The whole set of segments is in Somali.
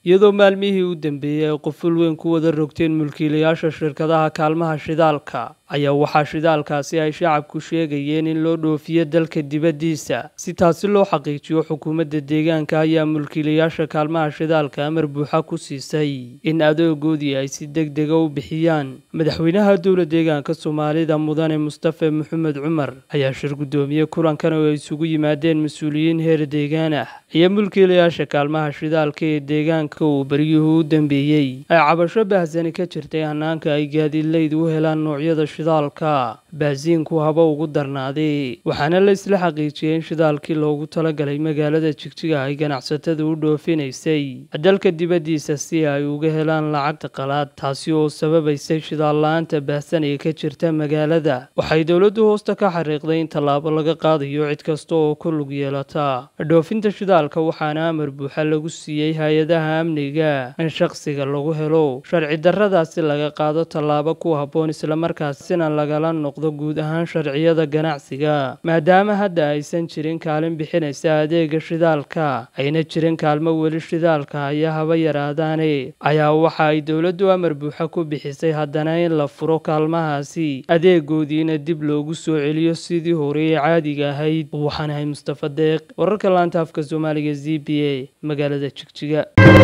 iyadoo maalmihii u dambeeyey ay quful weyn ku wada rogteen mulkiilayaasha shirkadaha kaalmaha shidaalka ayaa waxaa shidaalkaasi ay shacabku sheegayeen in loo dhoofiyo dalka dibaddiisa si taasi loo xaqiijiyo xukuumadda deegaanka ayaa mulkiilayaasha kaalmaha shidaalka amar buuxa ku siisay in adoogoodii ay si deg dega u bixiyaan madaxweynaha dowla deegaanka soomaalida mudane mustafe maxamed cumar ayaa shir guddoomiye kulankan oo ay isugu yimaadeen mas-uuliyiin heer deegaan ah iyo mulkiilayaasha kaalmaha shidaalka ee deegaanka uu beryuhu u dambeeyey ay cabasho bahsani ka jirtay hanaanka ay gaadiidleyd u helaan noocyada shidaalka baasiinku haba ugu darnaaday waxaana la isla xaqiijiyey in shidaalkii loogu talagalay magaalada jigjiga ay ganacsatada u dhoofinaysay dalka dibaddiisa si ay uga helaan lacagta qalaad taasi oo sababaysay shidaal la-aanta baahsan ee ka jirta magaalada waxay dowladdu hoosta ka xariiqday in tallaabo laga qaadayo cid kasta oo ku lug yeelata dhoofinta shidaalka waxaana amar buuxa lagu siiyey hay-adaha amniga in shaqsiga lagu helo sharci darradaasi laga qaado tallaabo ku habboon islamarkaas sina lagala noqdo guud ahaan sharciyada ganacsiga maadaama hadda aysan jirin kaalin bixinaysa adeega shidaalka ayna jirin kaalmo weli shidaalka haya haba yaraadaane ayaa waxa ay dowladdu amar buuxa ku bixisay haddana in la furo kaalmahaasi adeegoodiina dib loogu soo celiyo sidii hore ee caadiga ahayd waxaan ahay mustafa deeq wararka laanta afka soomaaliga z b a magaalada jigjiga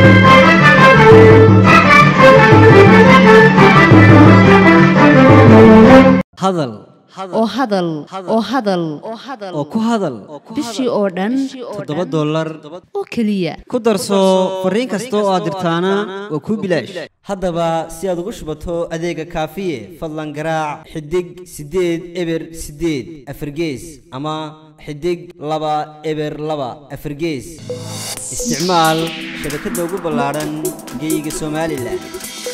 hadal oo hadal oo hadal oo ku hadal bishii oo dhan toddoba dollar oo keliya ku darso fariin kasta oo aad dirtaana waa kuu bilaash haddaba si aad ugu shubato adeega kaafiye fadlan garaac xidig siddeed eber siddeed afargees ama xidig laba eber laba afargees isticmaal shabakadda ugu ballaadhan geyga somalilan